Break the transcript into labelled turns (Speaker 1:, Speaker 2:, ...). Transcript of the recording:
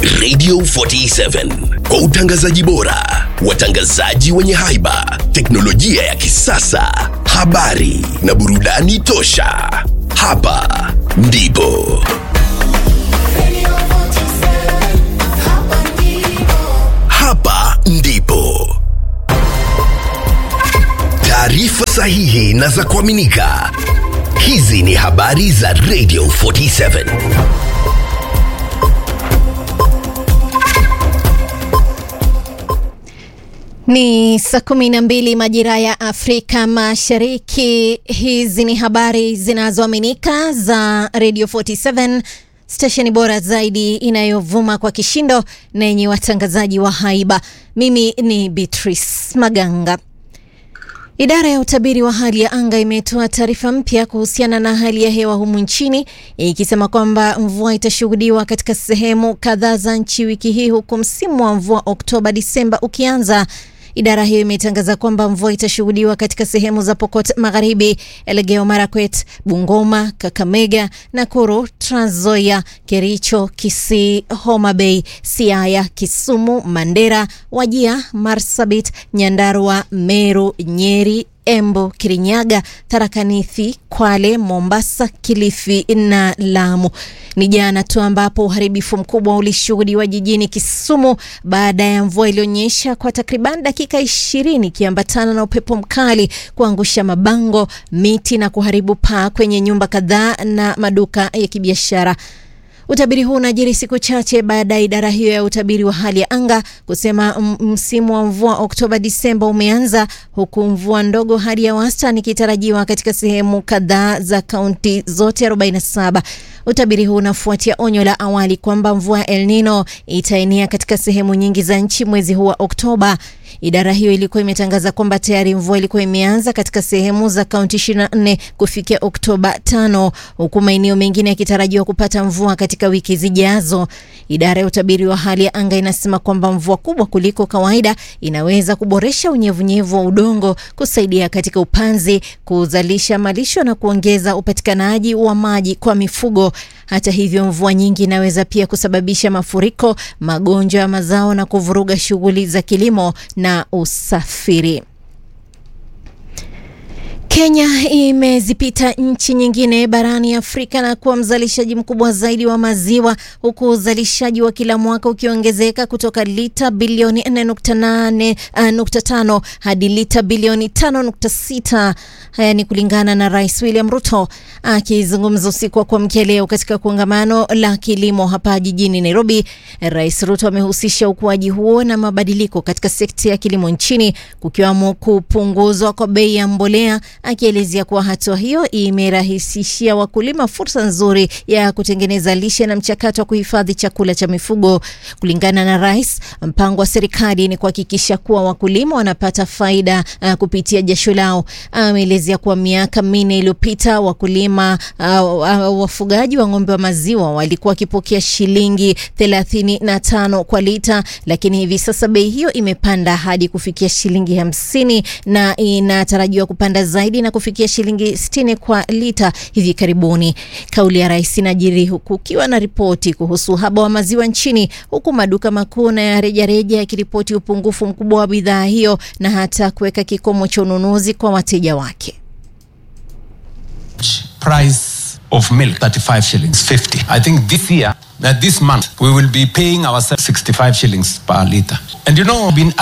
Speaker 1: Radio 47 kwa utangazaji bora, watangazaji wenye haiba, teknolojia ya kisasa, habari na burudani tosha. Hapa ndipo hapa ndipo taarifa sahihi na za kuaminika. Hizi ni habari za Radio 47.
Speaker 2: Ni saa kumi na mbili majira ya Afrika Mashariki. Hizi ni habari zinazoaminika za Radio 47 stesheni bora zaidi inayovuma kwa kishindo na yenye watangazaji wa haiba. Mimi ni Beatrice Maganga. Idara ya utabiri wa hali ya anga imetoa taarifa mpya kuhusiana na hali ya hewa humu nchini ikisema kwamba mvua itashuhudiwa katika sehemu kadhaa za nchi wiki hii huku msimu wa mvua Oktoba Disemba ukianza. Idara hiyo imetangaza kwamba mvua itashuhudiwa katika sehemu za Pokot Magharibi, Elgeyo Marakwet, Bungoma, Kakamega, Nakuru, Trans Nzoia, Kericho, Kisii, Homa Bay, Siaya, Kisumu, Mandera, Wajia, Marsabit, Nyandarua, Meru, Nyeri, Embu, Kirinyaga, Tharaka Nithi, Kwale, Mombasa, Kilifi na Lamu. Ni jana tu ambapo uharibifu mkubwa ulishuhudiwa jijini Kisumu baada ya mvua iliyonyesha kwa takriban dakika ishirini ikiambatana na upepo mkali kuangusha mabango, miti na kuharibu paa kwenye nyumba kadhaa na maduka ya kibiashara. Utabiri huu unajiri siku chache baada ya idara hiyo ya utabiri wa hali ya anga kusema msimu wa mvua Oktoba Disemba umeanza huku mvua ndogo hadi ya wastani ikitarajiwa katika sehemu kadhaa za kaunti zote 47. Utabiri huu unafuatia onyo la awali kwamba mvua ya El Nino itaenea katika sehemu nyingi za nchi mwezi huu wa Oktoba. Idara hiyo ilikuwa imetangaza kwamba tayari mvua ilikuwa imeanza katika sehemu za kaunti 24 kufikia Oktoba 5 huku maeneo mengine yakitarajiwa kupata mvua katika wiki zijazo. Idara ya utabiri wa hali ya anga inasema kwamba mvua kubwa kuliko kawaida inaweza kuboresha unyevunyevu wa udongo, kusaidia katika upanzi, kuzalisha malisho na kuongeza upatikanaji wa maji kwa mifugo. Hata hivyo, mvua nyingi inaweza pia kusababisha mafuriko, magonjwa ya mazao na kuvuruga shughuli za kilimo na usafiri. Kenya imezipita nchi nyingine barani Afrika na kuwa mzalishaji mkubwa zaidi wa maziwa huku uzalishaji wa kila mwaka ukiongezeka kutoka lita bilioni 4.5 hadi lita bilioni 5.6. Haya ni kulingana na Rais William Ruto akizungumza usiku wa kuamkia leo katika kongamano la kilimo hapa jijini Nairobi. Rais Ruto amehusisha ukuaji huo na mabadiliko katika sekta ya kilimo nchini kukiwamo kupunguzwa kwa bei ya mbolea akielezea kuwa hatua hiyo imerahisishia wakulima fursa nzuri ya kutengeneza lishe na mchakato wa kuhifadhi chakula cha mifugo. Kulingana na rais, mpango wa serikali ni kuhakikisha kuwa wakulima wanapata faida uh, kupitia jasho lao. Ameelezea kuwa miaka minne iliyopita wakulima uh, uh, wafugaji wa ng'ombe wa maziwa walikuwa wakipokea shilingi thelathini na tano kwa lita, lakini hivi sasa bei hiyo imepanda hadi kufikia shilingi hamsini na inatarajiwa kupanda zaidi na kufikia shilingi 60 kwa lita hivi karibuni. Kauli ya rais inajiri huku ukiwa na ripoti kuhusu uhaba wa maziwa nchini, huku maduka makuu na ya rejareja yakiripoti upungufu mkubwa wa bidhaa hiyo na hata kuweka kikomo cha ununuzi kwa wateja wake.
Speaker 3: Price of milk 35 shillings 50. I think this year, that this month, we will be paying ourselves 65 shillings per liter. And you know, been